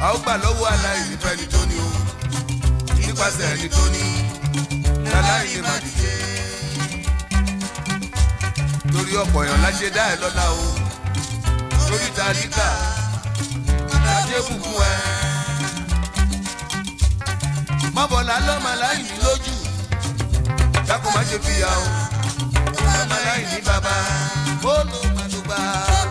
a ó gbà lọ́wọ́ aláìní fẹ́ni tó ní o nípasẹ̀ ẹni tó ní aláìní má dìde torí ọ̀pọ̀ èèyàn láṣẹ dá ẹ lọ́la o lórí tàlíkà láṣẹ bùkún ẹ mọ́bọ̀lá lọ́mọ aláìní lójú dákun má ṣe fìyà o lọ́mọ aláìní bàbá ó ló má ló bá.